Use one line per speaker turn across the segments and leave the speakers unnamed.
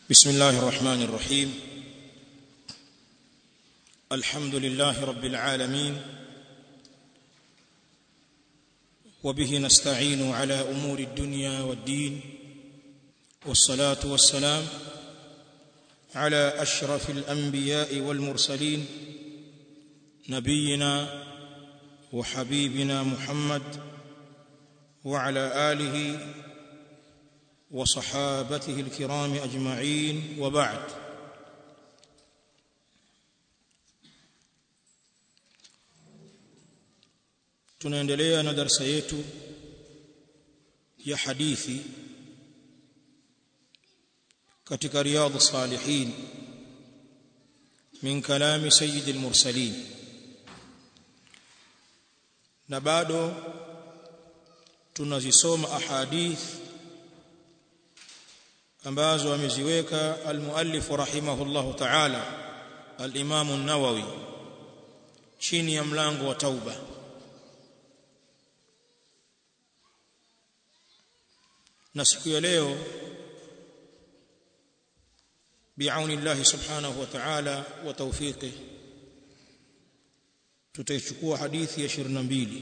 بسم الله الرحمن الرحيم الحمد لله رب العالمين وبه نستعين على امور الدنيا والدين والصلاه والسلام على اشرف الانبياء والمرسلين نبينا وحبيبنا محمد وعلى اله وصحابته الكرام اجمعين وبعد tunaendelea na darasa yetu ya hadithi katika riyadh salihin min kalami sayyid al-mursalin na bado tunazisoma ahadith ambazo ameziweka al-muallif rahimahullahu ta'ala al-imam an-nawawi chini ya mlango wa tauba na siku ya leo biauni Allah subhanahu wa ta'ala wa tawfiqih tutaichukua hadithi ya 22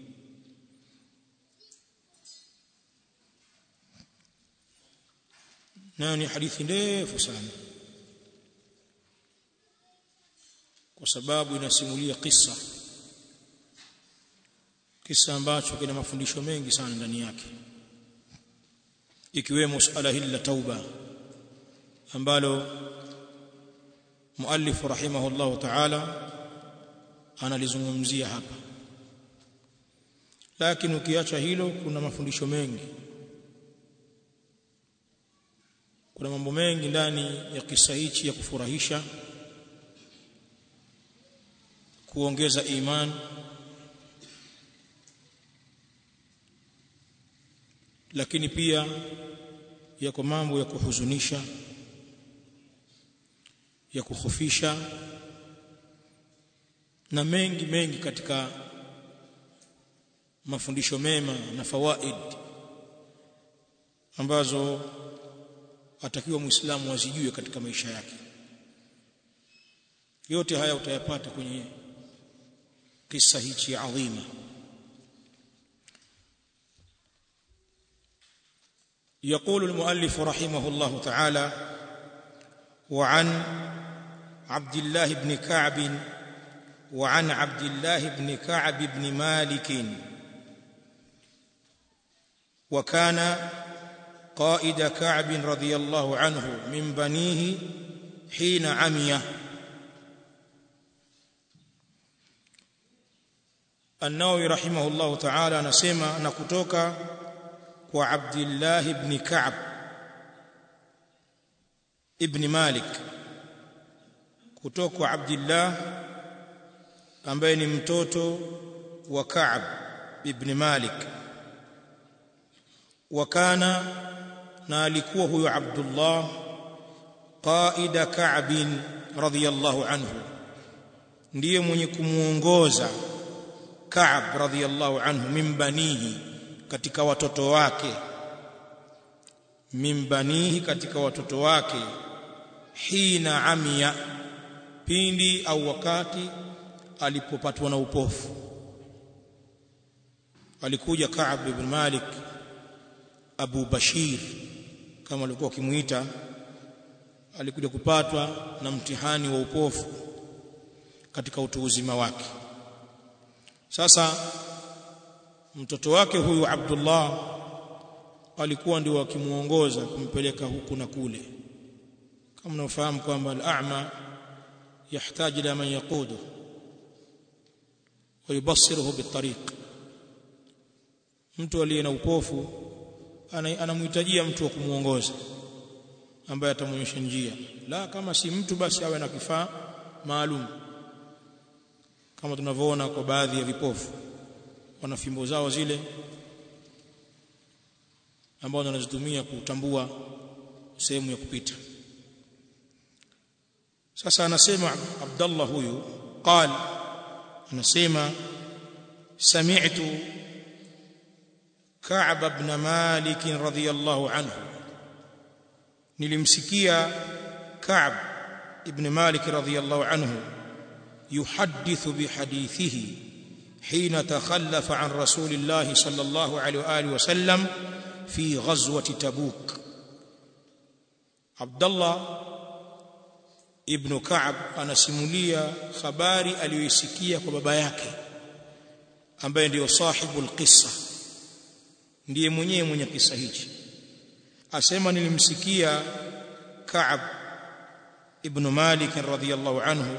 na ni hadithi ndefu sana kwa sababu inasimulia kisa kisa ambacho kina mafundisho mengi sana ndani yake ikiwemo suala hili la tauba ambalo muallif rahimahullah ta'ala analizungumzia hapa lakini ukiacha hilo kuna mafundisho mengi kuna mambo mengi ndani ya kisa hichi ya kufurahisha kuongeza imani lakini pia yako mambo ya kuhuzunisha ya kukhofisha na mengi mengi katika mafundisho mema na fawaid ambazo atakiwa muislamu azijue katika maisha yake yote haya utayapata kwenye kisa hichi adhima يقول المؤلف رحمه الله تعالى وعن عبد الله بن كعب وعن عبد الله بن كعب بن مالك وكان قائد كعب رضي الله عنه من بنيه حين عمي النووي رحمه الله تعالى نسمع نكتوكا kwa Abdullah ibn Ka'b ibn Malik kutoka kwa Abdullah ambaye ni mtoto wa Ka'b ibn Malik wakana na alikuwa huyo Abdullah qaida Ka'b radhiyallahu anhu ndiye mwenye kumuongoza Ka'b radhiyallahu anhu min banihi katika watoto wake mimbanihi katika watoto wake hina amia pindi au wakati alipopatwa na upofu alikuja Ka'b ibn Malik Abu Bashir kama alikuwa kimuita alikuja kupatwa na mtihani wa upofu katika utu uzima wake sasa mtoto wake huyu Abdullah alikuwa ndio akimuongoza kumpeleka huku na kule kama unafahamu kwamba al-a'ma yahitaji ila man yaqudu ويبصره بالطريق mtu aliye na upofu anamhitajia mtu wa kumuongoza ambaye atamwonyesha njia la kama si mtu basi awe na kifaa maalum kama tunavyoona kwa baadhi ya vipofu wana fimbo zao zile ambao wanazitumia kutambua sehemu ya kupita sasa anasema Abdullah huyu qal anasema sami'tu Ka'b ibn Malik radhiyallahu anhu nilimsikia Ka'b ibn Malik radhiyallahu anhu yuhaddithu bihadithihi حين تخلف عن رسول الله صلى الله عليه واله وسلم في غزوه تبوك عبد الله ابن كعب anasimulia habari aliyoisikia kwa baba yake ambaye ndiyo sahibu alqissa ndiye mwenyewe mwenye kisa hichi asema nilimsikia Ka'b ibn Malik radhiyallahu anhu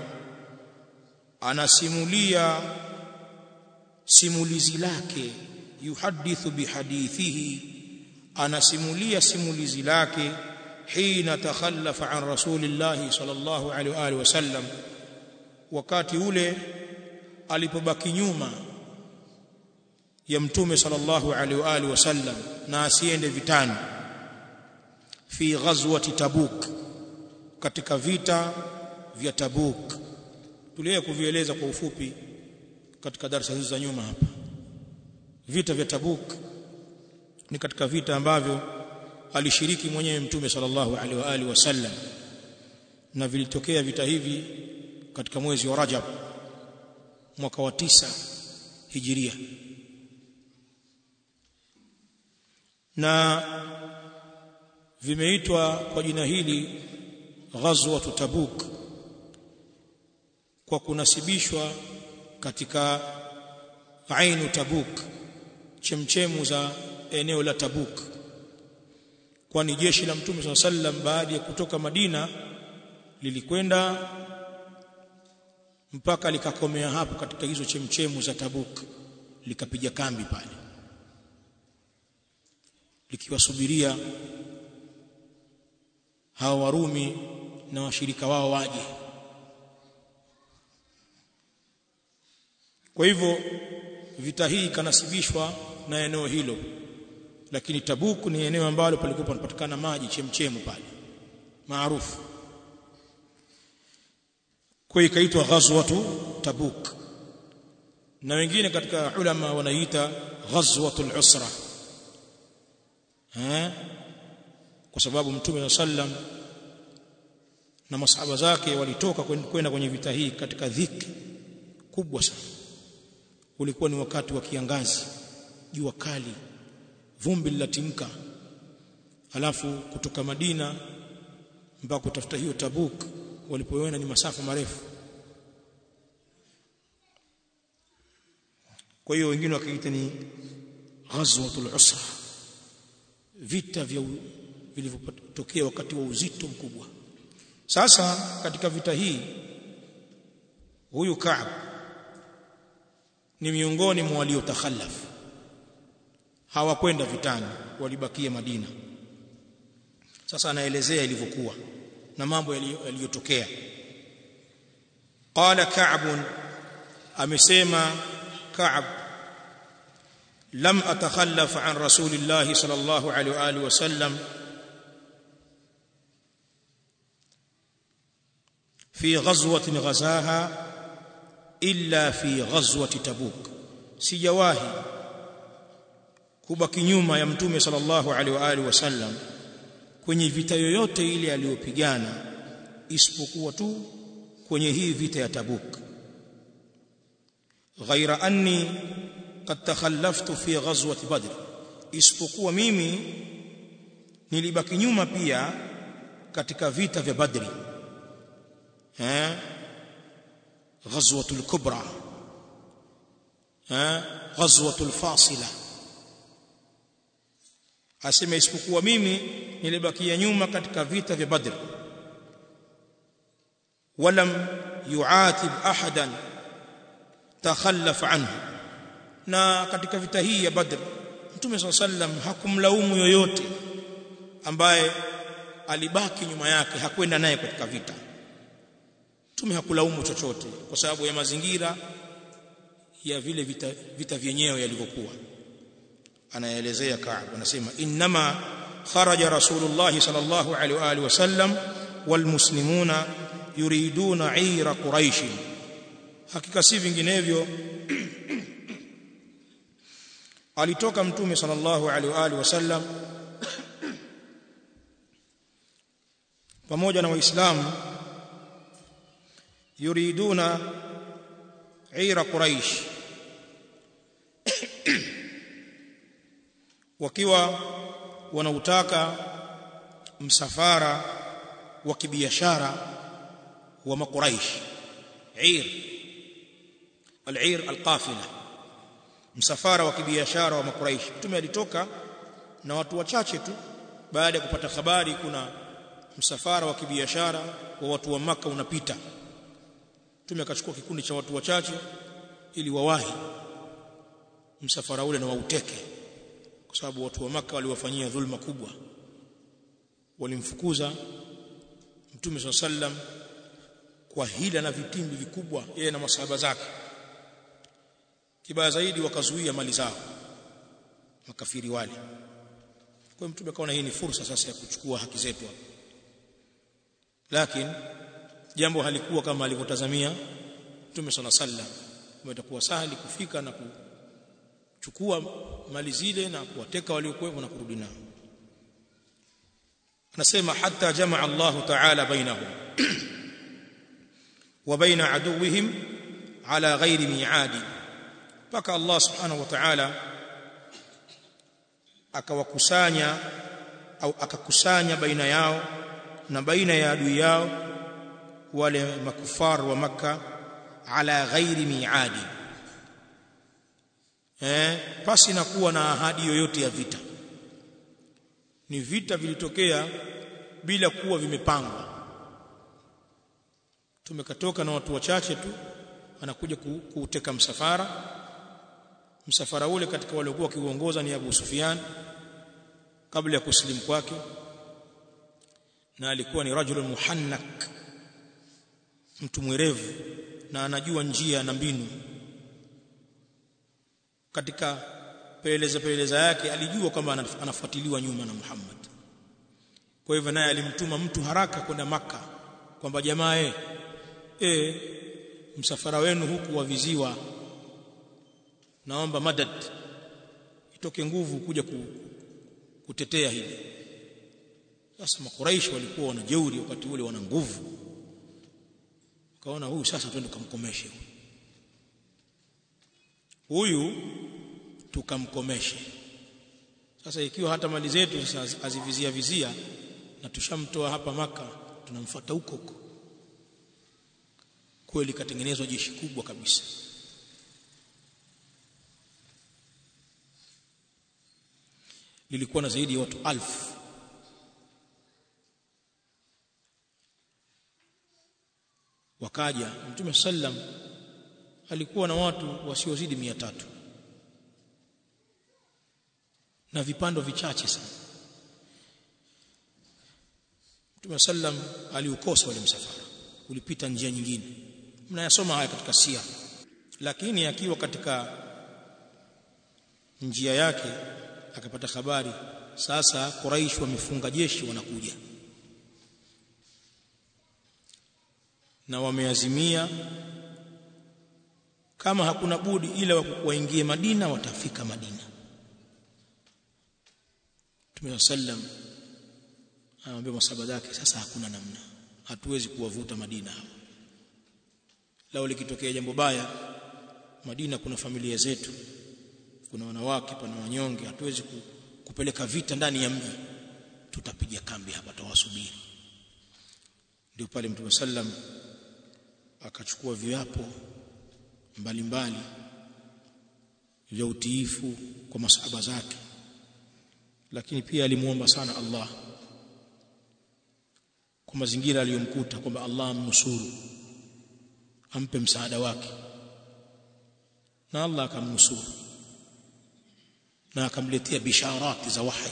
anasimulia simulizi lake yuhadithu bihadithihi anasimulia simulizi lake hina takhallafa an rasulillahi sallallahu alaihi wa alihi wasallam wakati ule alipobaki nyuma ya mtume sallallahu alaihi wa alihi wasallam na asiende vitani fi ghazwati tabuk katika vita vya tabuk tuliye kuvieleza kwa ufupi katika darasa hizo za nyuma hapa vita vya tabuk ni katika vita ambavyo alishiriki mwenyewe mtume sallallahu alaihi wa alihi wasallam na vilitokea vita hivi katika mwezi wa Rajab mwaka wa tisa hijiria na vimeitwa kwa jina hili ghazwa tabuk kwa kunasibishwa katika ainu tabuk chemchemu za eneo la tabuk kwani jeshi la mtume swalla sallam baada ya kutoka Madina lilikwenda mpaka likakomea hapo katika hizo chemchemu za Tabuk likapiga kambi pale likiwasubiria hawa Warumi na washirika wao waje kwa hivyo vita hii ikanasibishwa na eneo hilo lakini Tabuk ni eneo ambalo palikuwa panapatikana maji chemchemu pale maarufu kwa ikaitwa ghazwatu Tabuk na wengine katika ulama wanaita ghazwatul usra eh kwa sababu mtume sallam na masahaba zake walitoka kwenda kwenye vita hii katika dhiki kubwa sana ulikuwa ni wakati wa kiangazi jua kali vumbi lilatimka alafu kutoka Madina mpaka kutafuta hiyo Tabuk walipoona ni masafa marefu kwa hiyo wengine wakaita ni ghazwatul usra vita vya vilivyotokea wakati wa uzito mkubwa sasa katika vita hii huyu Ka'b ni miongoni mwa waliotakhallafu hawakwenda vitani walibakia Madina sasa anaelezea ilivyokuwa na mambo yaliyotokea qala ka'b amesema ka'b lam atakhallaf an rasulillah sallallahu alaihi wa alihi wasallam في غزوة غزاها إلا في غزوة تبوك sijawahi kubaki nyuma ya mtume sallallahu alaihi wa alihi wasallam kwenye vita yoyote ile aliyopigana isipokuwa tu kwenye hii vita ya Tabuk ghaira anni qad takhallaftu fi ghazwati badr isipokuwa mimi nilibaki nyuma pia katika vita vya badri eh ghazwatul kubra eh ghazwatul fasila asema isipokuwa mimi nilibakia nyuma katika vita vya Badr walam yuatib ahadan takhallaf anhu na katika vita hii ya Badr Mtume SAW sallam hakumlaumu yoyote ambaye alibaki nyuma yake hakwenda naye katika vita Mtume hakulaumu chochote kwa sababu ya mazingira ya vile vita, vita vyenyewe yalivyokuwa anaelezea Ka'b anasema inma kharaja rasulullah sallallahu alaihi wa alihi wasallam walmuslimuna yuriduna 'ira quraish hakika si vinginevyo alitoka mtume sallallahu alaihi wa alihi wasallam pamoja na waislamu yuriduna ira quraish wakiwa wanautaka msafara wa kibiashara wa makuraish ir al-ir al-qafila msafara wa kibiashara wa makuraish mtume alitoka na watu wachache tu baada ya kupata habari kuna msafara wa kibiashara wa watu wa maka unapita mtume akachukua kikundi cha watu wachache ili wawahi msafara ule na wauteke kwa sababu watu wa maka waliwafanyia dhulma kubwa walimfukuza mtume swalla sallam kwa hila na vitimbi vikubwa yeye na masahaba zake kibaya zaidi wakazuia mali zao makafiri wale kwa mtume akaona hii ni fursa sasa ya kuchukua haki zetu lakini jambo halikuwa kama alivyotazamia mtume swalla sallam itakuwa sahali kufika na kuchukua mali zile na kuwateka waliokuwepo na kurudi nao anasema hatta jamaa Allah ta'ala bainahum wa baina aduwihim ala ghairi mi'adi paka Allah subhanahu wa ta'ala akawakusanya au akakusanya baina yao na baina ya adui yao wale makufar wa maka ala ghairi mi'adi eh pasi na kuwa na ahadi yoyote ya vita ni vita vilitokea bila kuwa vimepangwa tumekatoka na watu wachache tu anakuja kuuteka msafara msafara ule katika waliokuwa wakiuongoza ni Abu Sufyan kabla ya kusilimu kwake na alikuwa ni rajulun muhannak mtu mwerevu na anajua njia na mbinu katika peleleza peleleza yake alijua kwamba anafuatiliwa nyuma na Muhammad kwa hivyo naye alimtuma mtu haraka kwenda maka kwamba jamaa eh e, msafara wenu huku waviziwa naomba madad itoke nguvu kuja ku, kutetea hili sasa makuraishi walikuwa wana jeuri wakati ule wana nguvu kaona huyu sasa twende kumkomeshe huyu tukamkomeshe sasa ikiwa hata mali zetu sasa azivizia vizia na tushamtoa hapa maka tunamfuata huko huko kweli katengenezwa jeshi kubwa kabisa lilikuwa na zaidi ya watu alfu wakaja mtume sallam alikuwa na watu wasiozidi mia tatu na vipando vichache sana mtume sallam aliukosa ule msafara ulipita njia nyingine mnayasoma haya katika sia lakini akiwa katika njia yake akapata habari sasa Quraish wamefunga jeshi wanakuja na wameazimia kama hakuna budi ila waingie Madina watafika Madina Mtume sallam anamwambia masaba zake sasa hakuna namna hatuwezi kuwavuta Madina hawa lao likitokea jambo baya Madina kuna familia zetu kuna wanawake pana wanyonge hatuwezi ku, kupeleka vita ndani ya mji tutapiga kambi hapa tawasubiri ndio pale Mtume sallam akachukua viapo mbalimbali vya utiifu kwa masahaba zake lakini pia alimuomba sana Allah kwa mazingira aliyomkuta kwamba Allah amnusuru ampe msaada wake na Allah akamnusuru na akamletea bisharati za wahi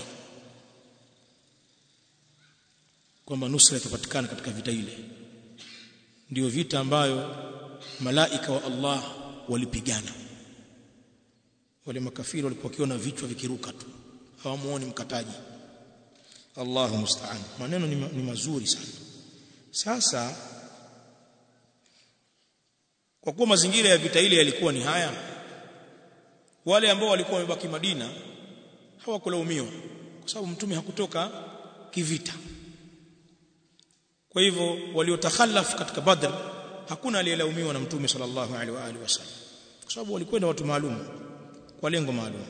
kwamba nusra itapatikana katika vita ile ndio vita ambayo malaika wa Allah walipigana wale makafiri walikuwa wakiona vichwa vikiruka tu hawamuoni mkataji Allahu musta'an maneno ni, ni mazuri sana sasa kwa kuwa mazingira ya vita ile yalikuwa ni haya wale ambao walikuwa wamebaki Madina hawakulaumiwa kwa sababu mtume hakutoka kivita kwa hivyo waliotakhallaf katika badr hakuna aliyelaumiwa na mtume sallallahu alaihi wa alihi wasallam kwa sababu walikwenda watu maalum kwa lengo maalum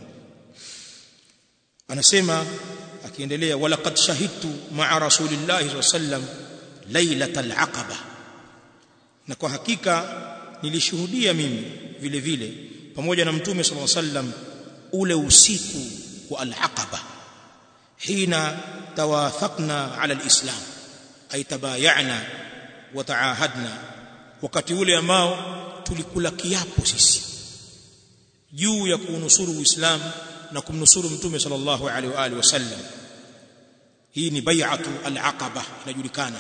anasema akiendelea walaqad shahidtu ma'a rasulillahi sallam lailatal aqaba na kwa hakika nilishuhudia mimi vile vile pamoja na mtume sallallahu alaihi wasallam ule usiku wa al-aqaba hina tawathaqna ala al-islam ay tabayana wa taahadna wakati ule ambao tulikula kiapo sisi juu ya kuunusuru uislamu na kumnusuru mtume sallallahu alaihi wa alihi wasallam hii ni bai'atu al-aqaba inajulikana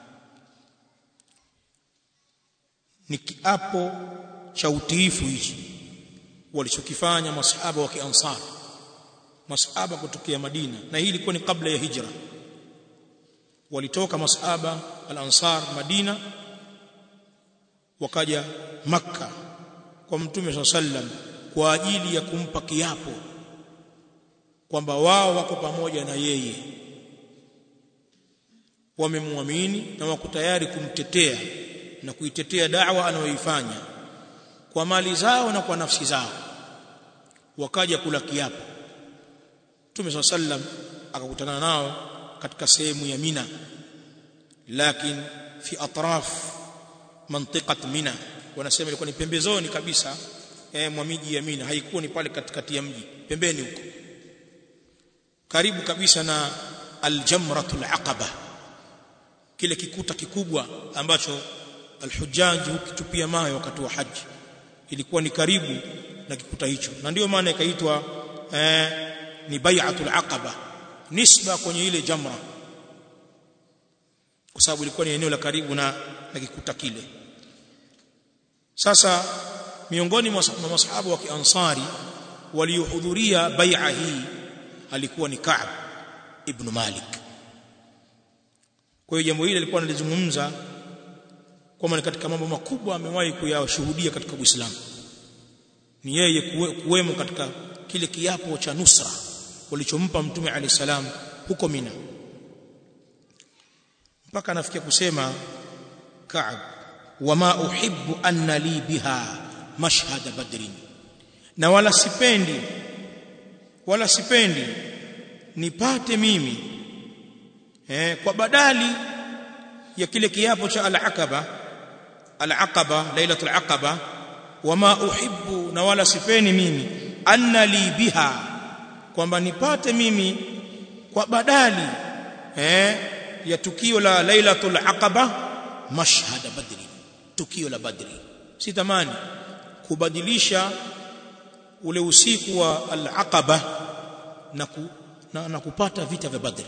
ni kiapo cha utiifu hichi walichokifanya masahaba wa kiansar masahaba kutokea Madina na hii ilikuwa ni kabla ya hijra walitoka masahaba al-ansar Madina wakaja makka kwa mtume sallam kwa ajili ya kumpa kiapo kwamba wao wako pamoja na yeye wamemwamini na wako tayari kumtetea na kuitetea da'wa anayoifanya kwa mali zao na kwa nafsi zao wakaja kula kiapo Mtume sallam akakutana nao katika sehemu ya Mina lakini fi atraf mantiqat Mina wanasema ilikuwa ni pembezoni kabisa eh, mwa miji ya Mina haikuwa ni pale katikati ya mji pembeni huko karibu kabisa na aljamratul aqaba kile kikuta kikubwa ambacho alhujaji hukitupia mawe wakati wa haji ilikuwa ni karibu na kikuta hicho na ndio maana ikaitwa eh, ni bai'atul aqaba nisba kwenye ile jamra kwa sababu ilikuwa ni eneo la karibu na, na kikuta kile sasa miongoni mwa masahaba wa kiansari waliohudhuria bai'a hii alikuwa ni Ka'b ibn Malik kwa hiyo jambo hili alikuwa analizungumza kwamba ni katika mambo makubwa amewahi kuyashuhudia katika Uislamu ni yeye kuwemo katika kile kiapo cha nusra walichompa mtume alayhi salam huko Mina mpaka anafikia kusema Ka'b wama uhibbu anna li biha mashhad badrin na wala sipendi wala sipendi nipate mimi eh, kwa badali ya kile kiapo cha al-aqaba al-aqaba lailatul aqaba wama uhibbu na wala sipeni mimi anna li biha kwamba nipate mimi kwa badali eh, ya tukio la lailatul aqaba mashhad badri tukio la badri sitamani kubadilisha ule usiku wa al-aqaba na, ku, na, na kupata vita vya badri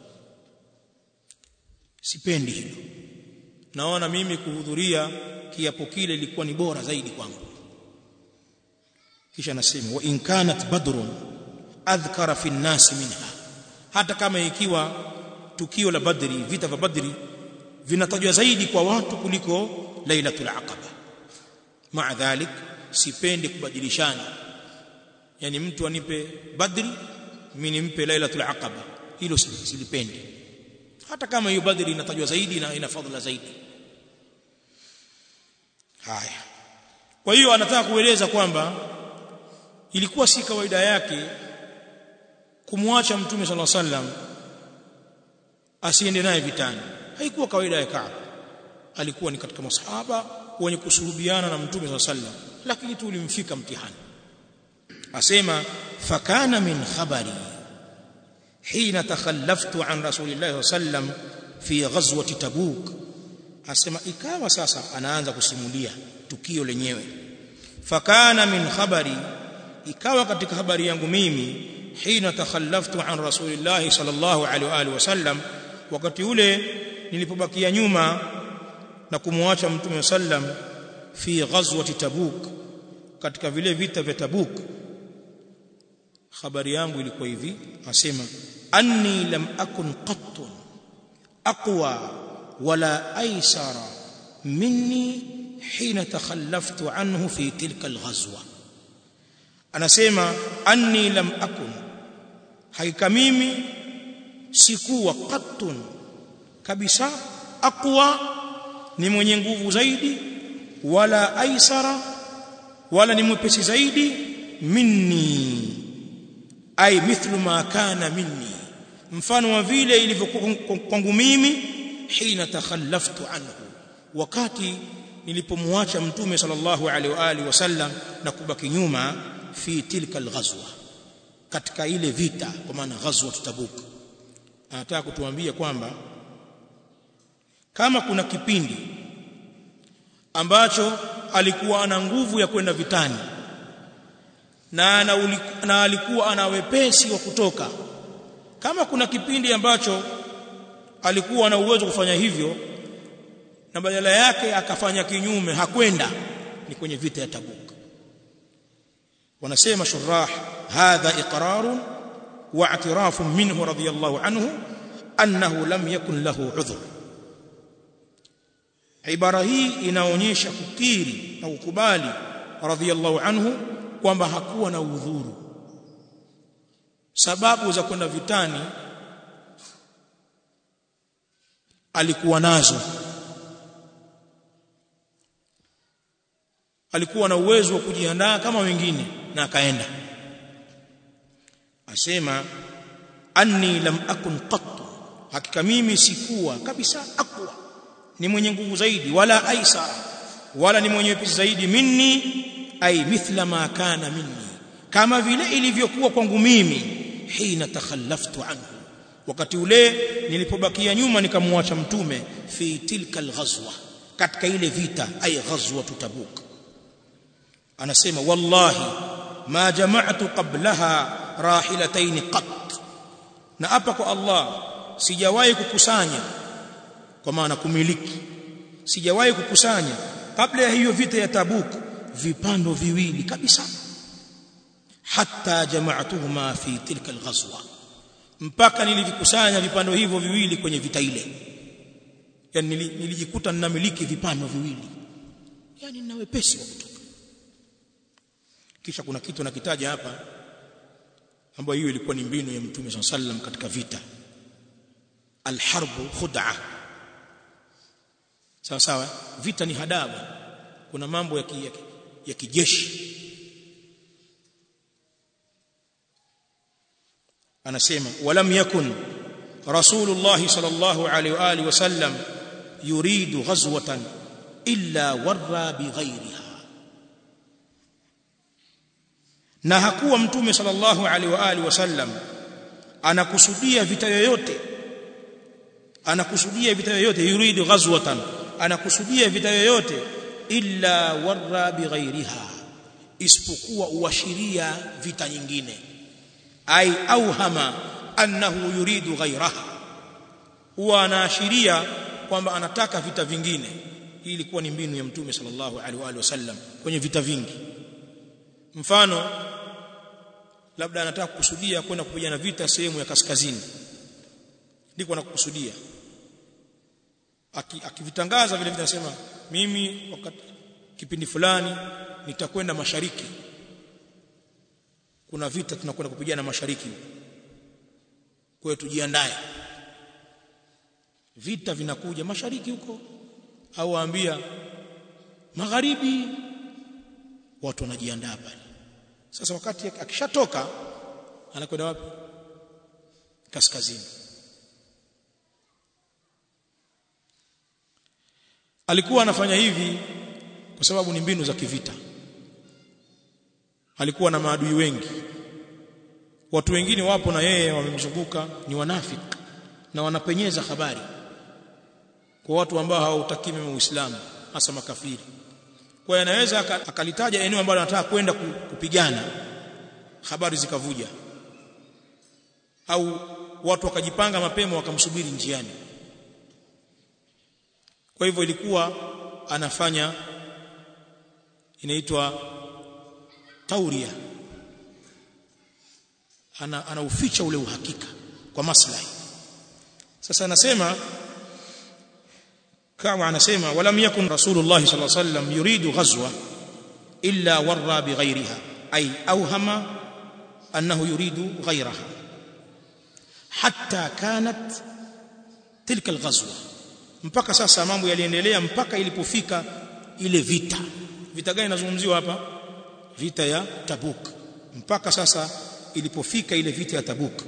sipendi hilo naona mimi kuhudhuria kiapo kile ilikuwa ni bora zaidi kwangu kisha nasema wa in kanat badrun adhkara fi an-nas minha hata kama ikiwa tukio la badri vita vya badri vinatajwa zaidi kwa watu kuliko lailatul aqaba maa dhalik sipendi kubadilishana yani mtu anipe badri mimi nimpe lailatul aqaba hilo silipendi hata kama hiyo badri inatajwa zaidi na ina fadhila zaidi haya kwa hiyo anataka kueleza kwamba ilikuwa si kawaida yake kumwacha mtume sallallahu alaihi wasallam asiende naye vitani haikuwa kawaida ya Kaab alikuwa ni katika masahaba wenye kusuhubiana na mtume sallallahu alaihi wasallam lakini tu ulimfika mtihani asema fakana min khabari hina takhallaftu an rasulillahi sallam fi ghazwati tabuk asema ikawa sasa anaanza kusimulia tukio lenyewe fakana min khabari ikawa katika habari yangu mimi hina takhallaftu an rasulillahi sallallahu alaihi wa alihi wasallam wakati ule nilipobakia nyuma na kumwacha mtume sallam fi ghazwati tabuk katika vile vita vya tabuk habari yangu ilikuwa hivi asema anni lam akun qattun aqwa wala aysara minni hina takhallaftu anhu fi tilka alghazwa anasema anni lam akun hakika mimi sikuwa qattun kabisa aqwa ni mwenye nguvu zaidi wala aisara wala ni mwepesi zaidi minni ay mithlu ma kana minni mfano wa vile ilivyokuwa kwangu mimi hina takhallaftu anhu wakati nilipomwacha mtume sallallahu alaihi wa alihi wasallam na kubaki nyuma fi tilka alghazwa katika ile vita kwa maana ghazwa tabuk anataka kutuambia kwamba kama kuna kipindi ambacho alikuwa ana nguvu ya kwenda vitani na, ana na alikuwa ana wepesi wa kutoka kama kuna kipindi ambacho alikuwa ana uwezo kufanya hivyo na badala yake akafanya kinyume hakwenda ni kwenye vita ya Tabuk wanasema shurah hadha iqrar wa i'tiraf minhu radiyallahu anhu annahu lam yakun lahu udhur ibara hii inaonyesha kukiri na kukubali radiyallahu anhu kwamba hakuwa na udhuru sababu za kwenda vitani alikuwa nazo alikuwa na uwezo wa kujiandaa kama wengine na akaenda asema anni lam akun qattu hakika mimi sikuwa kabisa akwa ni mwenye nguvu zaidi wala aisara wala ni mwenye wepesi zaidi minni ay mithla ma kana minni kama vile ilivyokuwa kwangu mimi hina takhallaftu anhu wakati ule nilipobakia nyuma nikamwacha mtume fi tilka alghazwa katika ile vita ay ghazwa tabuk anasema wallahi ma jama'tu qablaha rahilatayn qat na hapa kwa Allah sijawahi kukusanya kwa maana kumiliki sijawahi kukusanya kabla ya hiyo vita ya Tabuk vipando viwili kabisa hatta jama'tuhuma fi tilka alghazwa mpaka nilivikusanya vipando hivyo viwili kwenye vita ile yani nilijikuta ninamiliki vipando viwili yani nina wepesi wa kutoka kisha kuna kitu nakitaja hapa ambayo hiyo ilikuwa ni mbinu ya mtume SAW sallam katika vita alharbu khud'a sawa sawa vita ni hadabu kuna mambo ya, ki, ya, ya kijeshi anasema walam yakun rasulullah sallallahu alaihi wa alihi wasallam yuridu ghazwatan illa warra bighayriha na hakuwa mtume sallallahu alaihi wa alihi wasallam anakusudia vita yoyote anakusudia vita yoyote yuridu ghazwatan anakusudia vita yoyote illa warra bighairiha isipokuwa uashiria vita nyingine ai auhama annahu yuridu ghairaha huwa anaashiria kwamba anataka vita vingine hii ilikuwa ni mbinu ya mtume sallallahu alaihi wasallam kwenye vita vingi mfano labda anataka kukusudia kwenda kupigana vita sehemu ya kaskazini ndiko anakukusudia akivitangaza vile vile anasema mimi wakati kipindi fulani nitakwenda mashariki kuna vita tunakwenda kupigana mashariki kwa hiyo tujiandae vita vinakuja mashariki huko au waambia magharibi watu wanajiandaa pale sasa wakati akishatoka anakwenda wapi kaskazini alikuwa anafanya hivi kwa sababu ni mbinu za kivita alikuwa na maadui wengi watu wengine wapo na yeye wamemzunguka ni wanafiki na wanapenyeza habari kwa watu ambao hawataki mema Uislamu hasa makafiri kwa hiyo anaweza akalitaja eneo ambalo anataka kwenda kupigana habari zikavuja au watu wakajipanga mapema wakamsubiri njiani kwa hivyo ilikuwa anafanya inaitwa tauria ana anauficha ule uhakika kwa maslahi sasa anasema kama anasema walam yakun rasulullah sallallahu alaihi wasallam yuridu ghazwa illa warra bighayriha ay awhama annahu yuridu ghayraha hatta kanat tilka alghazwa mpaka sasa mambo yaliendelea mpaka ilipofika ile vita vita gani inazungumziwa hapa vita ya Tabuk mpaka sasa ilipofika ile vita ya Tabuk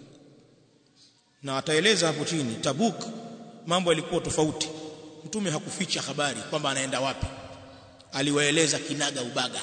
na ataeleza hapo chini Tabuk mambo yalikuwa tofauti mtume hakuficha habari kwamba anaenda wapi aliwaeleza kinaga ubaga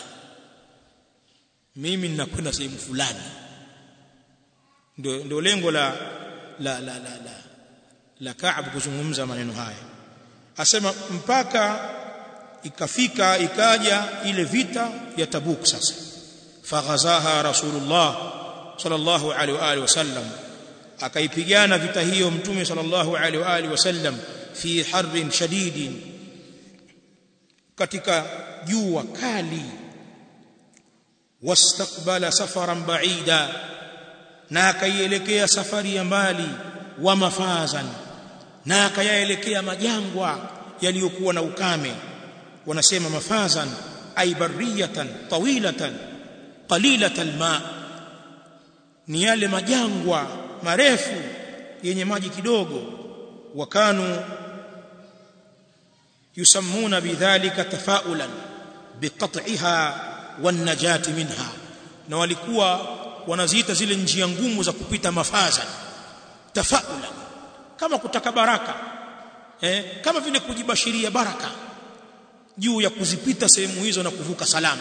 mimi ninakwenda sehemu fulani ndio ndio lengo la la la la la, la Ka'b kuzungumza maneno haya asema mpaka ikafika ikaja ile vita ya Tabuk sasa faghazaha rasulullah sallallahu alaihi wa alihi wasallam akaipigana vita hiyo mtume sallallahu alaihi wa alihi wasallam fi harrin shadidin katika jua kali wastaqbala safaran ba'ida na akaielekea safari ya mbali wa mafazan na akayaelekea majangwa yaliyokuwa na ukame wanasema mafazan ay barriyatan tawilatan qalilatan ma ni yale majangwa marefu yenye maji kidogo wakanu yusammuna bidhalika tafaulan biqat'iha wan najati minha na walikuwa wanaziita zile njia ngumu za kupita mafaza tafaula kama kutaka baraka eh, kama vile kujibashiria baraka juu ya kuzipita sehemu hizo na kuvuka salama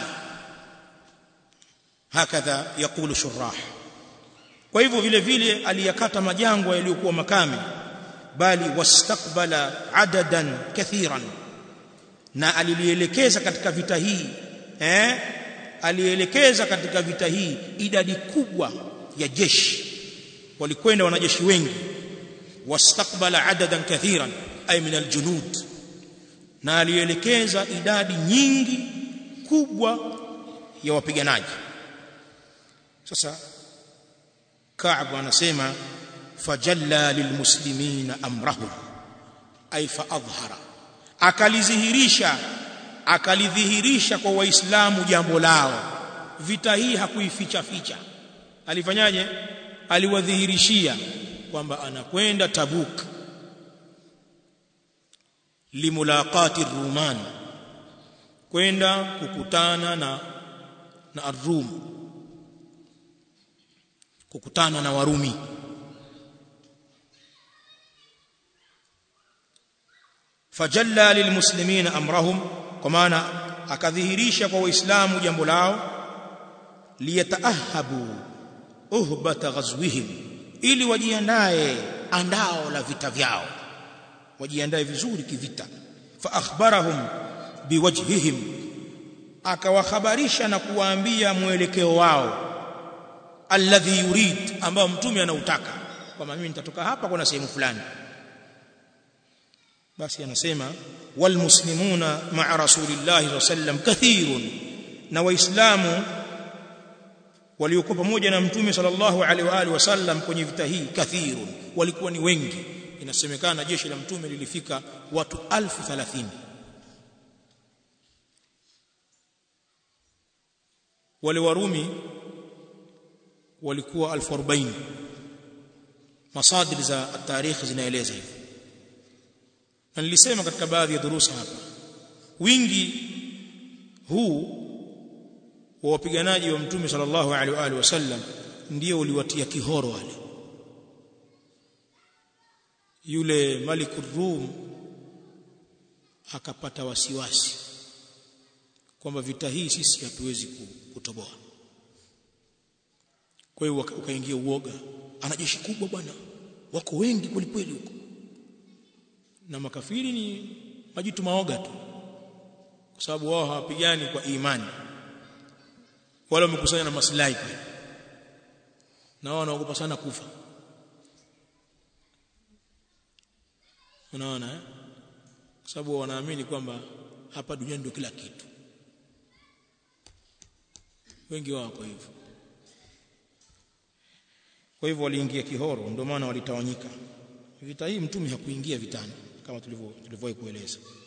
hakadha yakulu shurah kwa hivyo vile vile aliyakata majangwa yaliyokuwa makame bali wastakbala adadan kathiran na alilielekeza katika vita hii eh alielekeza katika vita hii idadi kubwa ya jeshi walikwenda wanajeshi wengi wastakbala adadan kathiran ay min aljunud na alielekeza idadi nyingi kubwa ya wapiganaji sasa Ka'b anasema fajalla lilmuslimina amrahum ay faadhhara akalizhihirisha akalidhihirisha kwa waislamu jambo lao vita hii hakuificha ficha alifanyaje aliwadhihirishia kwamba anakwenda tabuk limulaqati ruman kwenda kukutana na na arum kukutana na warumi fajalla lilmuslimina amrahum kwa maana akadhihirisha kwa waislamu jambo lao liyataahabu uhbata ghazwihim ili wajiandae andao la vita vyao wajiandae vizuri kivita fa akhbarahum biwajhihim akawahabarisha na kuwaambia mwelekeo wao alladhi yurid ambao mtume anautaka kwamba mimi nitatoka hapa kuna sehemu fulani basi anasema walmuslimuna ma'a rasulillahi sallam kathirun na waislamu waliokuwa pamoja na mtume sallallahu alaihi wa alihi wasallam kwenye vita hii kathirun walikuwa ni wengi inasemekana jeshi la mtume lilifika watu alfu thalathini wale warumi walikuwa alfu arobaini masadir za tarikhi zinaeleza hivyo na nilisema katika baadhi ya durusa hapa wingi huu wa wapiganaji wa mtume sallallahu alaihi wa alihi wasallam ndio uliwatia kihoro wale yule malikur rum akapata wasiwasi kwamba vita hii sisi hatuwezi kutoboa kwa hiyo ukaingia uoga ana jeshi kubwa bwana wako wengi kwelikweli huko na makafiri ni majitu maoga tu kwa sababu wao hawapigani kwa imani wala wamekusanya na maslahi pia na wao wanaogopa sana kufa unaona eh kwa sababu wanaamini kwamba hapa duniani ndio kila kitu wengi wao kwa hivyo kwa hivyo waliingia kihoro ndio maana walitawanyika vita hii mtume hakuingia vitani kama tulivyo tulivyowahi kueleza